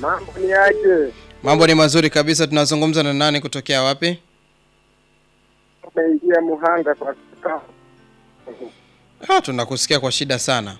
Mambo ni aje? Mambo ni mazuri kabisa. Tunazungumza na nani kutokea wapi? Umeingia Muhanga kwa sasa. Ah, tunakusikia kwa shida sana.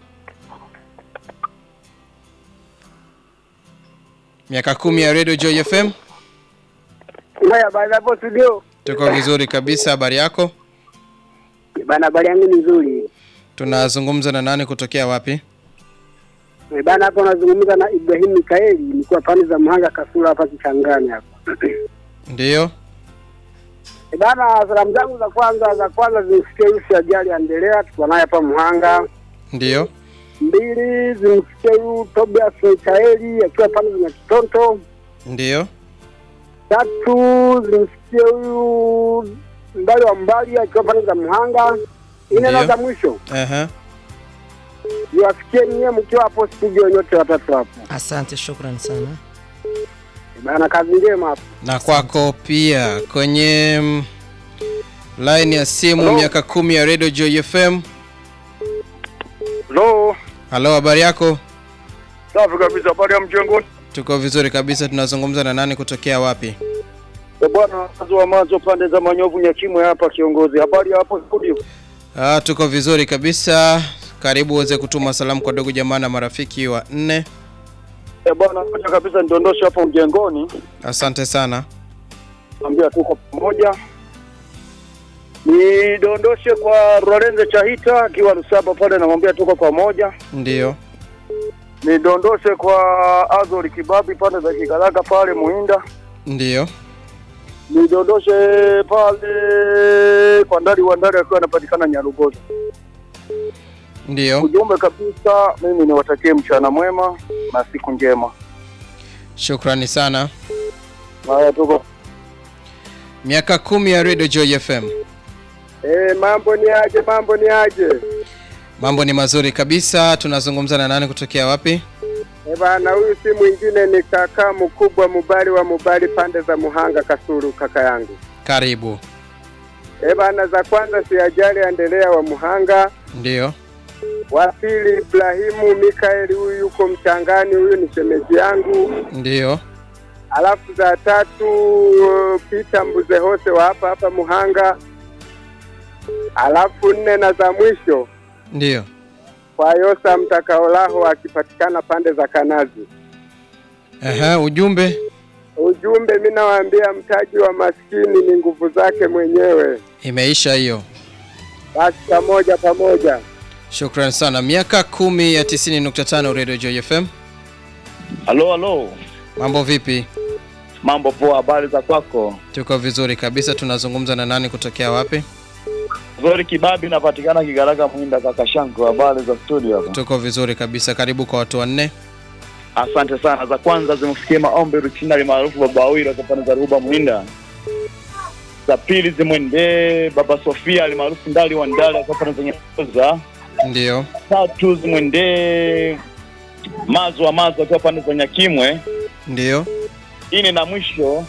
Miaka kumi ya Radio Joy FM. Haya bana hapo studio. Tuko vizuri kabisa. Habari yako? Bana habari yangu ni nzuri. Tunazungumza na nani kutokea wapi? Eh, Bana hapo nazungumza na Ibrahim Mikaeli nilikuwa pande za Muhanga Kasula hapa Kichangani hapa. Ndiyo. Eh, Bana salamu zangu za kwanza za kwanza zimsikie Yusi Ajali Andelea tuko naye hapa Muhanga. Ndiyo. Mbili zimsikie huyu Tobias Mikaeli akiwa pande za Kitonto. Ndiyo. Tatu zimsikie huyu mbali wa mbali akiwa pande za Muhanga. Nne na Ndiyo. za mwisho Aha. niwafikie nyie mkiwa hapo studio nyote watatu hapo. Asante, shukrani sana. Bana kazi njema hapo. Na kwako pia kwenye mm, line ya simu Hello? miaka kumi ya Radio Joy FM. Hello. Halo, habari yako? Safi kabisa, habari ya mjengoni? Tuko vizuri kabisa. Tunazungumza na nani kutokea wapi? Eh, Bwana mazo wa mazo pande za Manyovu Nyakimwe hapa kiongozi. Habari ya hapo studio? Ah, tuko vizuri kabisa. Karibu uweze kutuma salamu kwa ndugu jamaa na marafiki wa nne. Eh, bwana moja kabisa nidondoshe hapo mjengoni. Asante sana. Ambia tuko pamoja. Nidondoshe kwa Lorenzo Chahita akiwa Lusaba pale namwambia tuko pamoja. Ndiyo. Nidondoshe kwa Azori Kibabi pande za Kigalaka pale Muhinda. Ndiyo. Nidondoshe pale kwa Ndari wa Ndari akiwa anapatikana Nyarugoza. Ndiyo. Ujumbe kabisa, mimi niwatakie mchana mwema na siku njema. Shukrani sana. Haya, tuko Miaka kumi ya Radio Joy FM. Eh, mambo ni aje? Mambo ni aje? Mambo ni mazuri kabisa. Tunazungumza na nani kutokea wapi? Eh, bana huyu si mwingine ni kaka mkubwa Mubali wa Mubali pande za Muhanga Kasulu kaka yangu. Karibu. Eh, bana za kwanza si ajali endelea wa Muhanga. Ndiyo. Wa pili Ibrahimu Mikaeli huyu yuko mchangani huyu ni shemeji yangu. Ndiyo. Alafu za tatu uh, Peter Mbuze Hose wa hapa hapa Muhanga. Alafu nne na za mwisho Ndiyo. kwa Yosa Mtakaolaho akipatikana pande za Kanazi. Aha, ujumbe. Ujumbe mimi nawaambia mtaji wa maskini ni nguvu zake mwenyewe. Imeisha hiyo. Basi pamoja pamoja. Shukrani sana. Miaka kumi ya 90.5 Radio Joy FM. Halo, halo, Mambo vipi? mambo poa, habari za kwako? Tuko vizuri kabisa. Tunazungumza na nani kutokea wapi? Zori Kibabi napatikana Kigaraka Mwinda, kaka Shanko, habari za studio hapa? Tuko vizuri kabisa. Karibu kwa watu wanne. Asante sana. Za kwanza zimfikie maombi Ruchinali maarufu Baba Awira kwa pande za Ruba Mwinda. Za pili zimwendee Baba Sofia alimaarufu Ndali wa Ndali kwa pande za Nyakoza. Ndiyo. Tatu zimwendee Mazo wa Mazo akiwa pande za Nyakimwe. Ndiyo. Ine na mwisho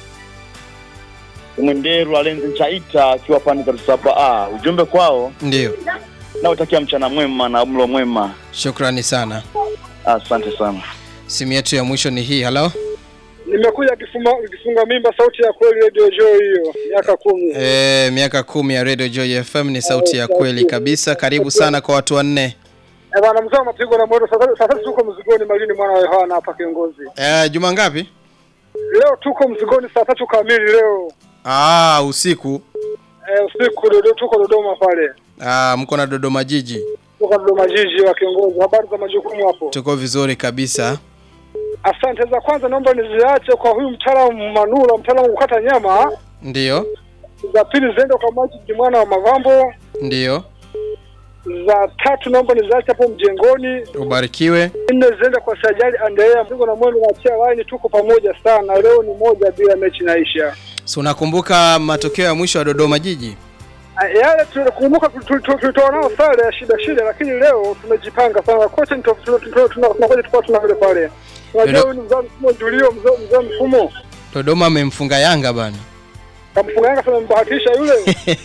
zimwendee Rwalenzi Chaita akiwa pande za Rusaba. Ah, ujumbe kwao Ndiyo. nautakia mchana mwema na mlo mwema. Shukrani sana. Asante sana. Simu yetu ya mwisho ni hii. Halo. Nimekuja kifuma kifunga mimba sauti ya kweli Radio Joy hiyo miaka kumi. E, miaka kumi ya Radio Joy FM ni sauti ya kweli kabisa. Karibu sana kwa watu wanne. Eh, bana mzee wa mapigo na mwendo sasa sasa tuko mzigoni Malini mwana wa Yohana hapa kiongozi. E, juma ngapi? Leo tuko mzigoni saa tatu kamili leo. Ah, usiku. Eh, usiku Dodo tuko Dodoma pale. Ah, mko na Dodoma jiji. Tuko Dodoma jiji wa kiongozi. Habari za majukumu hapo. Tuko vizuri kabisa. Asante za kwanza naomba niziache kwa huyu mtaalamu Manula, mtaalamu wa kukata nyama. Ndiyo. Za pili ziende kwa Majid mwana wa Mavambo. Ndiyo. Za tatu naomba niziache hapo mjengoni. Ubarikiwe. Nne ziende kwa Sajali Andrea Mzigo na mwendo na chia line, tuko pamoja sana. Leo ni moja bila mechi naisha. Si unakumbuka matokeo ya mwisho ya Dodoma jiji? Ah, Yale tunakumbuka tulitoa nao sare ya shida shida, lakini leo tumejipanga sana. Kocha ni tunakuja tukao tuna vile pale. Unajua Ndio. huyu ni mzee mfumo Julio, mzee mzee mfumo. Dodoma amemfunga Yanga bana. Kamfunga Yanga sana mbahatisha yule.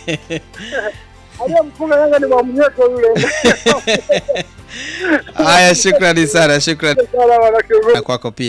Aliyemfunga Yanga ni Mwamnyeto yule. Haya, shukrani sana, shukrani Sana wana kiongozi. kwako pia.